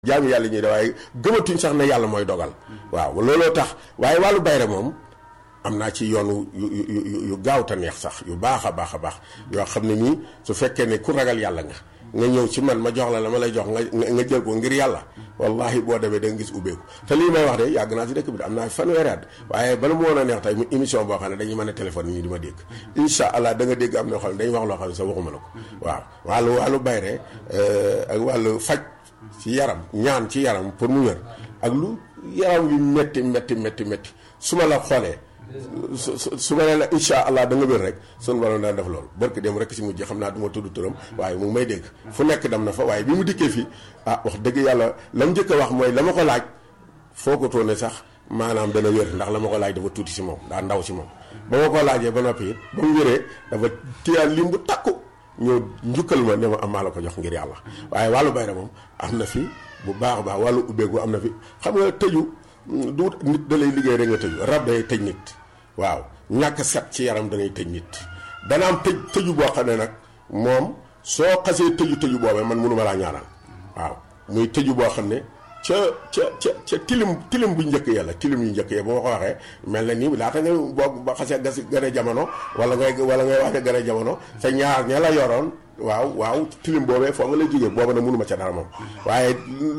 jaami yàlla ñuy de waaye gëmatuñ sax ne yàlla mooy dogal waaw looloo tax waaye wàllu bayre moom am naa ci yoonu yu yu yu gaaw te neex sax yu baax a baax a baax yoo xam ne nii su fekkee ne ku ragal yàlla nga nga ñëw ci man ma jox la la ma lay jox nga nga jël ko ngir yàlla wallahi boo demee da nga gis ubbeeku te lii may wax de yàgg naa ci dëkk bi de am naa fanweeri at waaye bala mu woon a neex tey mu émission boo xam ne dañuy mën a téléphone nii di ma dégg incha allah da nga dégg am na xam ne dañuy wax loo xam ne sax waxuma la ko waaw wàllu wàllu bayre ak wàllu faj ci yaram ñaan ci yaram pour mu wér ak lu yaram yu métti métti métti métti su ma la xoolee su su ma nee la incha allah da nga wér rek sunu borom daan def loolu barke dem rek si mujj xam naa du ma tudd turam waaye mu ngi may dégg fu nekk dem na fa waaye bi mu dikkee fii ah wax dëgg yàlla la mu njëkk a wax mooy la ma ko laaj foo ko toone sax maanaam dana wér ndax la ma ko laaj dafa tuuti si moom daa ndaw si moom ba ma ko laajee ba noppi it ba mu wéree dafa téyaat lim bu takku ñëw njukkal ma ne ma am maa la ko jox ngir yàlla waaye wàllu bayra moom am na fi bu baax a baax wàllu ubbeeku am na fi xam nga tëju du nit da lay liggéey rek nga tëju rab day tëj nit waaw ñàkk set ci yaram danay tëj nit dana am tëj tëju boo xam ne nag moom soo xasee tëju tëju boobee man mënuma laa ñaanal waaw muy tëju boo xam ne ca ca ca ca tilim tilim bu njëkk ya la tilim yu njëkk ya bu ma ko waxee mel na nii laata nga boo ba xasee gas gën a jamono wala ngay wala ngay wax ne gën a jamono sa ñaar ña la yoroon waaw waaw tilim boobee foo nga lay jógee booba na mënuma ca dara moom waaye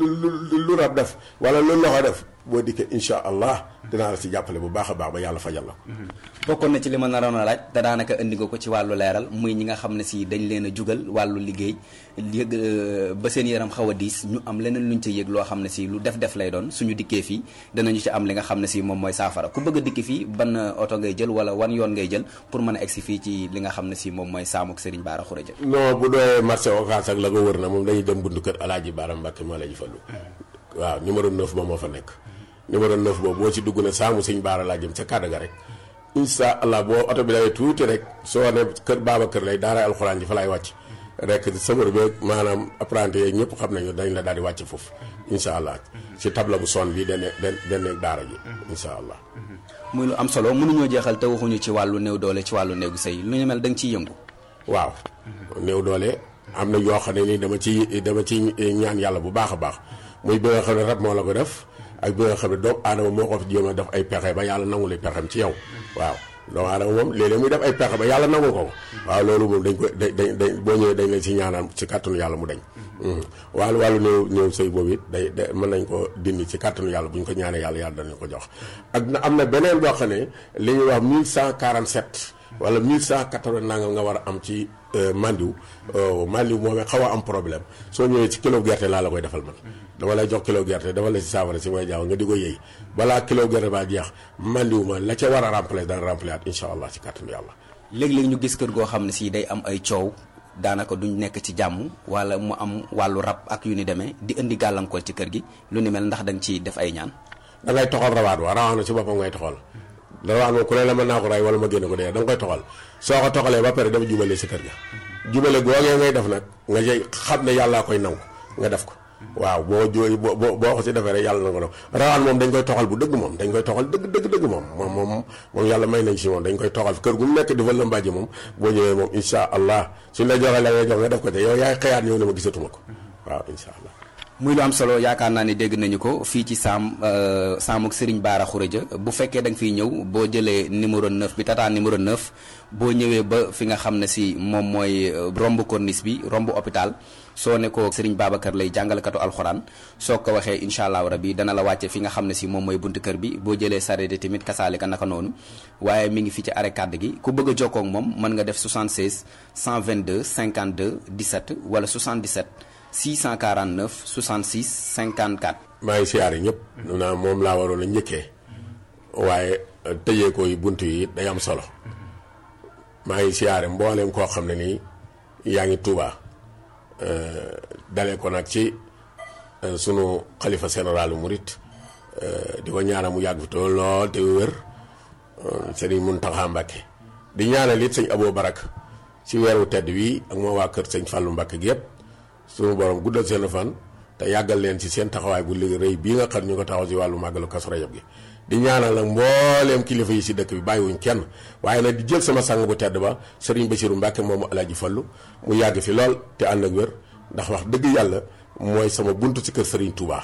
lu rab def wala lu loxo def boo dikkee insha allah dinaa la si jàppale bu baax a baax ba yàlla fajal la bokkoon na ci li ma naroon a laaj te daanaka indi nga ko ci wàllu leeral muy ñi nga xam ne si dañ leen a jugal wàllu liggéey yëg ba seen yaram xaw a diis ñu am leneen luñ ca yëg loo xam ne si lu def def lay doon suñu dikkee fii danañu ci am li nga xam ne si moom mooy saafara ku bëgg a dikki fii ban oto ngay jël wala wan yoon ngay jël pour mën a egsi fii ci li nga xam ne si moom mooy saamuk Serigne Bara Khourédia non bu doyee marché Ocass ak la ko wër na moom dañuy dem buntu kër Alaaji Bara Mbàkke moo la ji fallu waaw numéro 9 moom moo fa nekk numéro 9 boobu boo ci dugg ne saamu sëñ Baara laa jëm ca kàddu ga rek incha allah boo oto bi dawee tuuti rek soo ne kër baaba kër lay daara alxuraan ji fa laay wàcc rek sëmër bi maanaam apprenti yeeg ñëpp xam nañu dañ la daal di wàcc foofu incha allah ci tabla bu son bi dane dane daara ji incha allah muy lu am solo mënuñoo jeexal te waxuñu ci wàllu néew doole ci wàllu néegu sëy lu ñu mel da nga ciy yëngu waaw néew doole am na yoo xam ne nii dama ci dama ci ñaan yàlla bu baax a baax muy bi nga xam ne rab moo la ko def ak bi nga xam ne doomu aadama moo ko fi jéem a def ay pexe ba yàlla nangu li pexem ci yow waaw doomu aadama moom léeg-léeg muy def ay pexe ba yàlla nangu ko waaw loolu moom dañ ko dañ dañ boo ñëwee dañ lay si ñaanaan ci kàttanu yàlla mu dañ wàllu wàllu néew néew sëy boobu it day day mën nañ ko dindi ci kàttanu yàlla bu ñu ko ñaanee yàlla yàlla danañ ko jox ak na am na beneen boo xam ne li ñuy wax 1147 wala 1180 nangam nga war a am ci mandiw mandiw moomee xaw a am problème soo ñëwee ci kilo gerte laa la koy defal man dama lay jox kilo gerte dafa la si saafara si mooy jaaw nga di ko yëy balaa kilo gerte baa jeex mandiw ma la ca war a remplacer dana remplacer at incha allah ci kàttanu yàlla léeg-léeg ñu gis kër goo xam ne si day am ay coow daanaka duñ nekk ci jàmm wala mu am wàllu rab ak yu ni demee di indi gàllankoor ci kër gi lu ni mel ndax da nga ciy def ay ñaan da ngay toxal rawaat wa rawaat na si boppam ngay toxal rawaat moom ku ne la mën naa ko ray wala ma génne ko dee da nga koy toxal soo ko toxalee ba pare dafa jubale si kër ga jubale googee ngay def nag nga jëy xam ne yàllaa koy nangu nga def ko waaw boo jooy boo boo ko si defee rek yàlla na ko def rawaan moom dañ koy toxal bu dëgg moom dañ koy toxal dëgg dëgg dëgg moom moom moom moom yàlla may nañ si moom dañ koy toxal kër gu mu nekk di fa lëmbaaji moom boo ñëwee moom insha allah suñ la joxee la ngay jox nga def ko te yow yaay xëyaat ñëw ne ma gisatuma ko waaw insha allah muy lu am solo yaakaar naa ni dégg nañu ko fii ci saam saamuk Serigne Bara Khourédia bu fekkee da nga fiy ñëw boo jëlee numéro 9 bi tata numéro 9 boo ñëwee ba fi nga xam ne si moom mooy romb corniche bi romb hôpital soo ne ko Serigne Babacar lay jàngalekatu alxuraan soo ko waxee incha allahu rabi dana la wàcce fi nga xam ne si moom mooy buntu kër bi boo jëlee sareet tamit kasaale ka naka noonu waaye mi ngi fi ci arrêt kàdd gi ku bëgg a jokkoo ak moom mën nga def 76 122 52 17 wala 77. 649 66 54. maa ngi siyaare ñëpp. naa moom laa waroon a njëkkee. waaye tëjee ko yi bunt yi day am solo. maa ngi siyaare mbooleem koo xam ne nii yaa ngi Tuuba. dalee ko nag ci sunu xalifa généralu murit di ko ñaanal mu yàgg fi te lool te wér sëriñ Muntaxa Mbàkke di ñaanal it sëñ Aboo Barak ci weeru tedd wii ak moo waa kër sëñ Fàllu Mbàkke gi yëpp. suñu borom guddal seen fan te yàggal leen ci seen taxawaay bu liggéey rëy bii nga xam ñu ko taxaw ci wàllu màggalu Kazu Rajab gi di ñaanal nag mbooleem kilifa yi si dëkk bi bàyyiwuñ kenn waaye nag di jël sama sang bu tedd ba Serigne Bassirou Mbacke moomu Alaaji Fallu mu yàgg fi lool te ànd ak wér ndax wax dëgg yàlla mooy sama buntu ci kër Serigne Touba